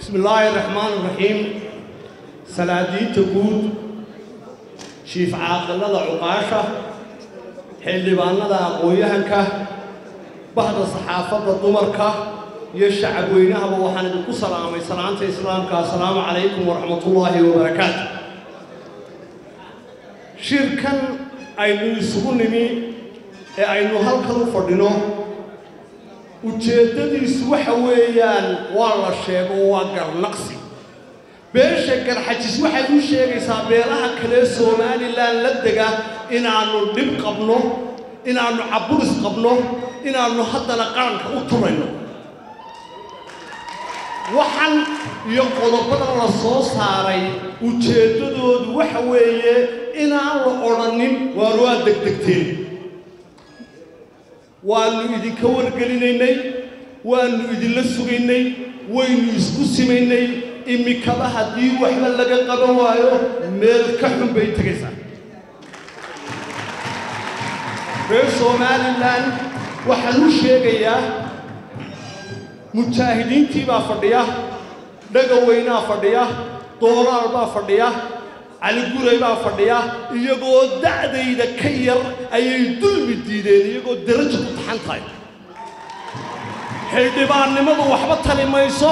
bismi illaahi raxmaan raxiim salaadiinta guud jiif caaqilada cuqaasha xildhibaanada aqoon-yahanka bahda saxaafadda dumarka iyo shacab weynahaba waxaan idinku salaamay salaanta islaamka assalaamu calaykum waraxmatullaahi wabarakaatu shirkan aynu isugu nimi ee aynu halkan u fadhino ujeeddadiisu waxa weeyaan waa la sheego waa garnaqsi beesha garxajis waxay u sheegaysaa beelaha kale somalilan la dega inaannu dhib qabno inaannu caburis qabno inaannu haddana qaranka u turayno waxan iyo qodobadan la soo saaray ujeeddadoodu waxa weeye inaan la odhanin waanu waa degdegteen waannu idinka wargelinaynay waannu idinla sugaynay waynu isku simaynay imikaba haddii waxba laga qaban waayo meel ka xun bay tegaysaa reer somalilan waxaan u sheegayaa mujaahidiintii baa fadhiya dhagaweynaa fadhiya dooraal baa fadhiya caliguray baa fadhiya iyagoo da'dayda ka yar ayay dulmi diideen iyagoo darajo ku taxan tahay xildhibaannimadu waxba tali mayso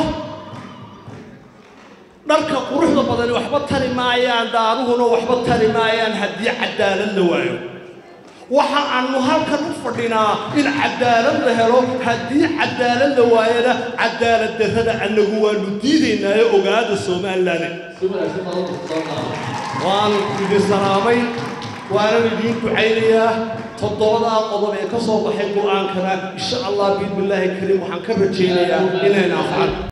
dharka quruxda badani waxba tari maayaan daaruhuna waxba tari maayaan haddii cadaalad la waayo waxa aannu halkan u fadhinaa in cadaalad la helo haddii cadaalad la waayana cadaalad darrada annagu waannu diidaynaayo ogaada somalilan waan idin salaamay waanan idiin ducaynayaa toddobadaa qodob ee ka soo baxay go'aankana insha allah biidnillaahi kariim waxaan ka rajaynayaa inayna afcan